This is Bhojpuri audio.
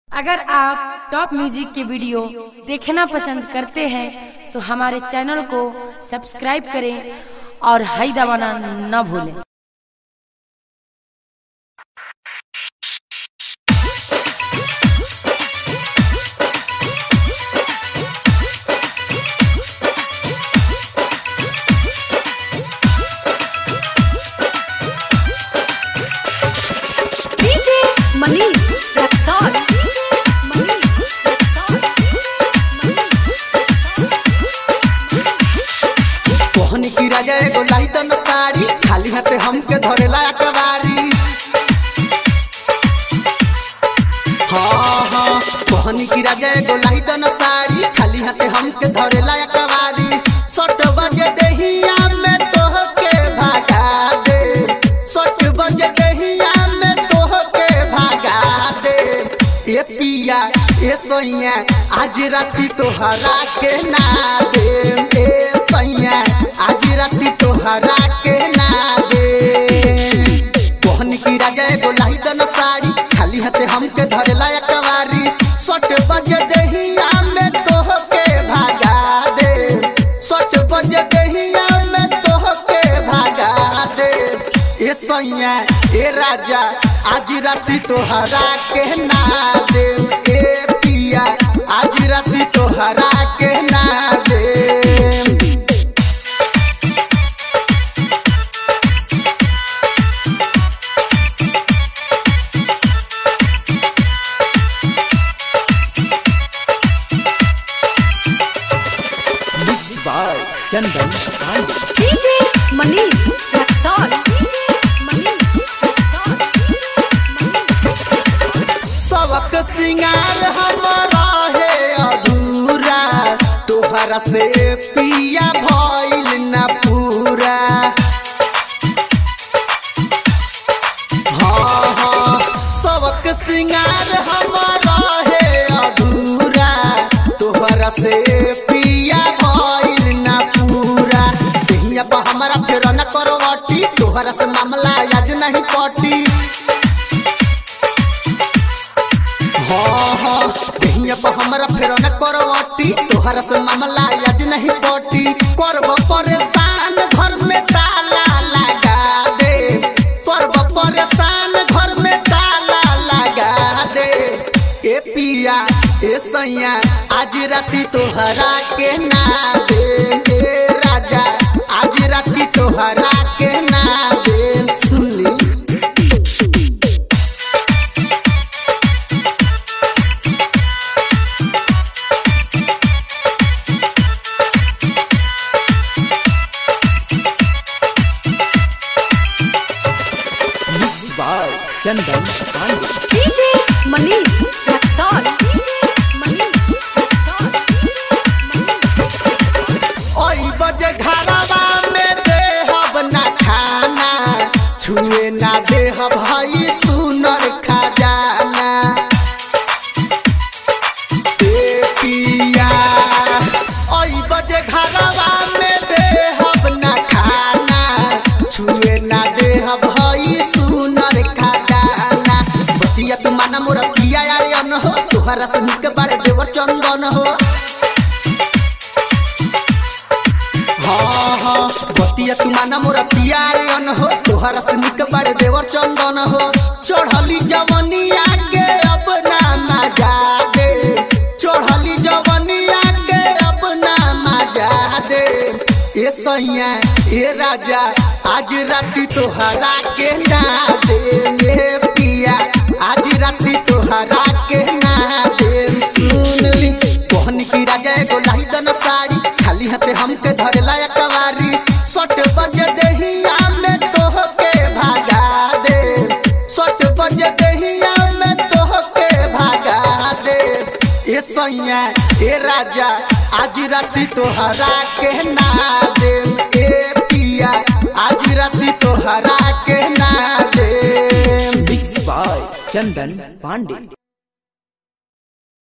अगर आप टॉप म्यूजिक के वीडियो देखना पसंद करते हैं तो हमारे चैनल को सब्सक्राइब करें और हाई दबाना न भूलें DJ Manish Raksol. Manish Raksol. कोहन की राजा एगो लाइटन साड़ी खाली हाथे हमके धरेला अकबारी हाँ हाँ कोहन की राजा एगो लाइटन साड़ी खाली हाथे हमके धरेला अकबारी सट बजे दहिया में तोहके भागा दे सट बजे दहिया में तोहके भागा दे ए पिया ए सोइया आज राती तोहरा के ना दे ए सैया आज राती तोहरा के ना दे कोहन की राजा एगो लाइटन साड़ी खाली हाथे हमके धरेला अकबारी सट बजे दहिया में तोहके भागा दे सट बजे दहिया में तोहके भागा दे ए सैया ए राजा आज राती तोहरा के ना दे ए पिया आज राती तोहरा के ना दे Mixed by Chandan Pandey. DJ Manish Raksol. Manish Raksol. सबक सिंगार हमारा है अधूरा तोहरा से पिया भइल न पूरा हाँ हाँ सबक सिंगार हमारा है अधूरा तोहरा से पिया भइल न पूरा दहिया पर हमारा फेर न करवटी तोहरा से मामला आज नहीं पटी हाँ हाँ दहिया पर हमरा फेर न करवटी तोहरा से मामला आज नहीं पटी करब परेशान घर में ताला लगा दे करब परेशान घर में ताला लगा दे ए पिया ए सैया आज राती तोहरा के ना दे ए राजा आज राती तोहरा के ना दे सुनी Mixed by Chandan Pandey. DJ Manish Raksol. Manish Raksol. ओई बजे घरवा में देहब ना खाना छुए ना देहब हई सुनर खजाना ए पिया ओई बजे घरवा में देहब ना खाना छुए ना देहब हई सुनर खजाना बतिया तू माना मोरा पिया यार अन हो तोहरा से निक बारे देवर चंदन हो हाँ हाँ बतिया तू माना मोरा पियारन हो तोहरा से निक बारे देवर चंदन हो चढ़ली जवनिया के अब ना मजा दे चढ़ली जवनिया के अब ना मजा दे ए सैया ए राजा आज राती तोहरा के ना दे ए पिया आज राती तोहरा के ना दे सुन ली कोहन की राजा एगो लाइदन साड़ी खाली हाथे हमके धरेला अकबारी सट बजे दहिया में तोहके भागा दे सट बजे दहिया में तोहके भागा दे ए सैया ए राजा आज राती तोहरा के ना दे ए पिया आज राती तोहरा के ना दे Mixed by Chandan Pandey.